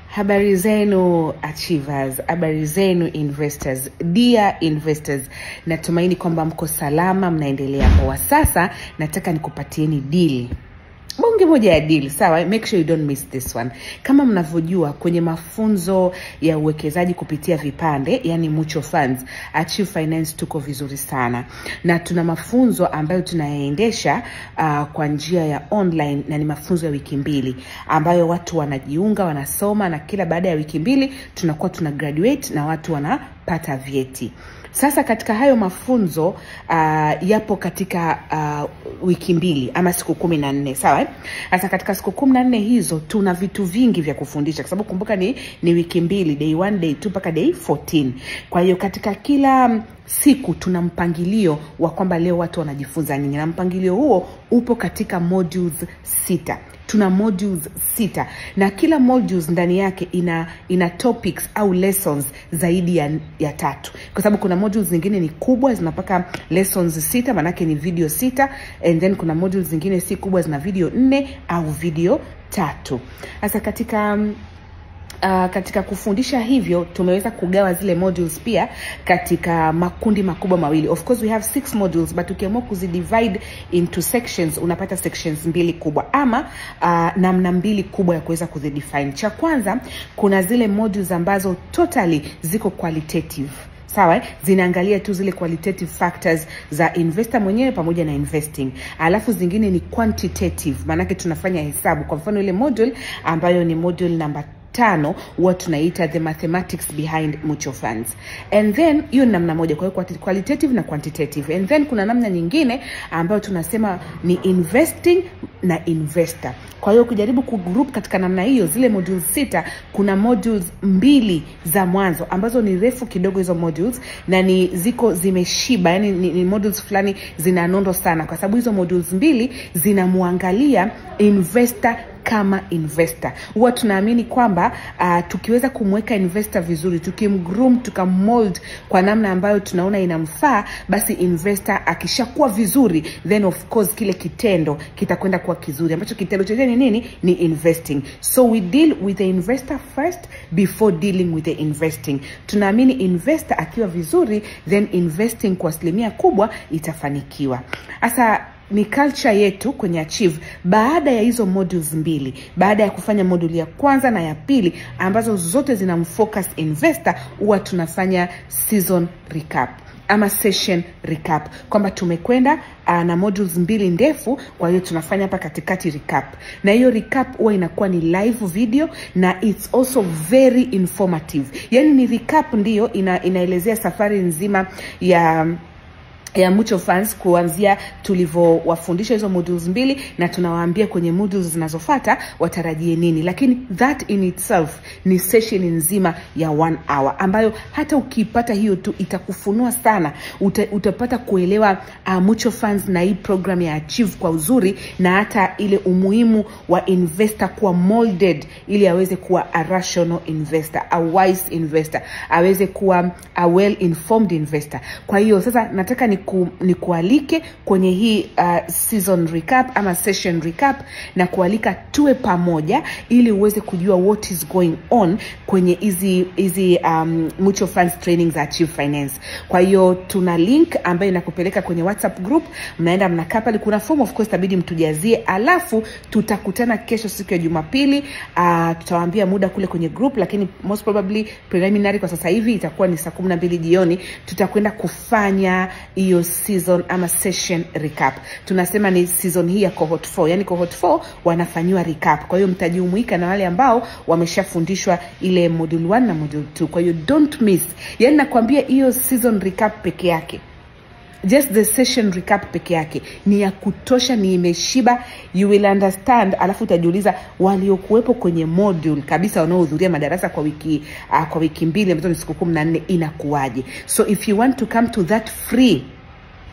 Habari zenu achievers, habari zenu investors, dear investors, natumaini kwamba mko salama, mnaendelea poa. Sasa nataka nikupatieni deal bonge moja ya deal sawa make sure you don't miss this one kama mnavyojua kwenye mafunzo ya uwekezaji kupitia vipande yani mutual funds achieve finance tuko vizuri sana na tuna mafunzo ambayo tunayaendesha uh, kwa njia ya online na ni mafunzo ya wiki mbili ambayo watu wanajiunga wanasoma na kila baada ya wiki mbili tunakuwa tuna graduate na watu wanapata vyeti sasa katika hayo mafunzo uh, yapo katika uh, wiki mbili ama siku kumi na nne sawa sasa katika siku kumi na nne hizo tuna vitu vingi vya kufundisha kwa sababu kumbuka ni, ni wiki mbili day one, day two mpaka day 14 kwa hiyo katika kila siku tuna mpangilio wa kwamba leo watu wanajifunza nini na mpangilio huo upo katika modules sita tuna modules sita na kila modules ndani yake ina ina topics au lessons zaidi ya, ya tatu kwa sababu kuna modules zingine ni kubwa zinapaka lessons sita maanake ni video sita and then kuna modules zingine si kubwa zina video nne au video tatu sasa katika um, Uh, katika kufundisha hivyo tumeweza kugawa zile modules pia katika makundi makubwa mawili of course we have six modules but ukiamua kuzidivide into sections unapata sections mbili kubwa ama uh, namna mbili kubwa ya kuweza kuzidefine cha kwanza kuna zile modules ambazo totally ziko qualitative sawa zinaangalia tu zile qualitative factors za investor mwenyewe pamoja na investing alafu zingine ni quantitative maanake tunafanya hesabu kwa mfano ile module ambayo ni module number tano huwa tunaita the mathematics behind mutual funds and then hiyo ni namna moja kwa hiyo qualitative na quantitative and then kuna namna nyingine ambayo tunasema ni investing na investor kwa hiyo ukijaribu kugroup katika namna hiyo zile modules sita kuna modules mbili za mwanzo ambazo ni refu kidogo hizo modules na ni ziko zimeshiba yani ni, ni modules fulani zina nondo sana kwa sababu hizo modules mbili zinamwangalia investor kama investor huwa tunaamini kwamba uh, tukiweza kumweka investor vizuri tukimgroom tukamold kwa namna ambayo tunaona inamfaa basi investor akishakuwa vizuri then of course kile kitendo kitakwenda kuwa kizuri ambacho kitendo chenyewe ni nini ni investing so we deal with the investor first before dealing with the investing tunaamini investor akiwa vizuri then investing kwa asilimia kubwa itafanikiwa sasa ni culture yetu kwenye achieve baada ya hizo modules mbili baada ya kufanya moduli ya kwanza na ya pili ambazo zote zinamfocus investor huwa tunafanya season recap ama session recap kwamba tumekwenda uh, na modules mbili ndefu kwa hiyo tunafanya hapa katikati recap na hiyo recap huwa inakuwa ni live video na it's also very informative yani ni recap ndiyo ina, inaelezea safari nzima ya ya mutual funds kuanzia tulivyowafundisha hizo modules mbili na tunawaambia kwenye modules zinazofata watarajie nini lakini that in itself ni session nzima ya one hour ambayo hata ukiipata hiyo tu itakufunua sana Uta, utapata kuelewa uh, mutual funds na hii program ya achieve kwa uzuri na hata ile umuhimu wa investor kuwa molded ili aweze kuwa a rational investor a wise investor aweze kuwa a well informed investor kwa hiyo sasa nataka ni niku, nikualike kwenye hii uh, season recap ama session recap na kualika tuwe pamoja ili uweze kujua what is going on kwenye hizi hizi um, mutual funds training za achieve finance kwa hiyo tuna link ambayo inakupeleka kwenye whatsapp group mnaenda mnakaa pale kuna form of course tabidi mtujazie alafu tutakutana kesho siku ya jumapili uh, tutawaambia muda kule kwenye group lakini most probably preliminary kwa sasa hivi itakuwa ni saa kumi na mbili jioni tutakwenda kufanya hiyo season ama session recap tunasema ni season hii ya cohort 4 yani cohort 4 wanafanyiwa recap kwa hiyo mtajumuika na wale ambao wameshafundishwa ile module 1 na module 2 kwa hiyo don't miss yani nakwambia hiyo season recap peke yake just the session recap peke yake ni ya kutosha ni imeshiba you will understand alafu utajiuliza waliokuwepo kwenye module kabisa wanaohudhuria madarasa kwa wiki uh, kwa wiki mbili ambazo ni siku kumi na nne inakuwaje so if you want to come to that free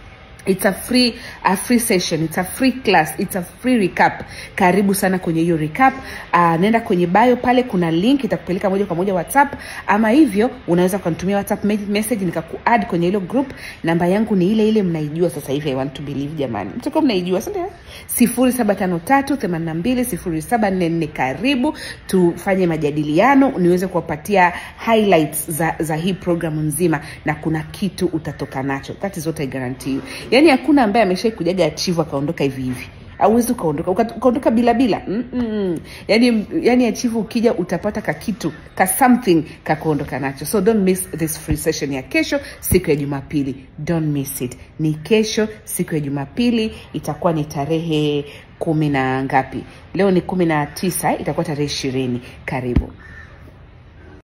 it's a free a free session it's a free class it's a free recap karibu sana kwenye hiyo recap uh, nenda kwenye bio pale kuna link itakupeleka moja kwa moja whatsapp ama hivyo unaweza ukanitumia whatsapp me- message nikakuadd kwenye hilo group namba yangu ni ile ile mnaijua sasa hivi i want to believe jamani mtakuwa mnaijua sindio sifuri saba tano tatu themanini na mbili sifuri saba nne nne karibu tufanye majadiliano niweze kuwapatia highlights za, za hii programu nzima na kuna kitu utatoka nacho that is what I guarantee you yaani hakuna ambaye ameshai kujaga achivu akaondoka hivi hivi auwezi ukaondoka uka- ukaondoka bila bila Mm-mm. yani yani achivu ukija utapata kakitu ka something kakuondoka nacho so don't miss this free session ya kesho siku ya jumapili don't miss it ni kesho siku ya jumapili itakuwa ni tarehe kumi na ngapi leo ni kumi na tisa itakuwa tarehe ishirini karibu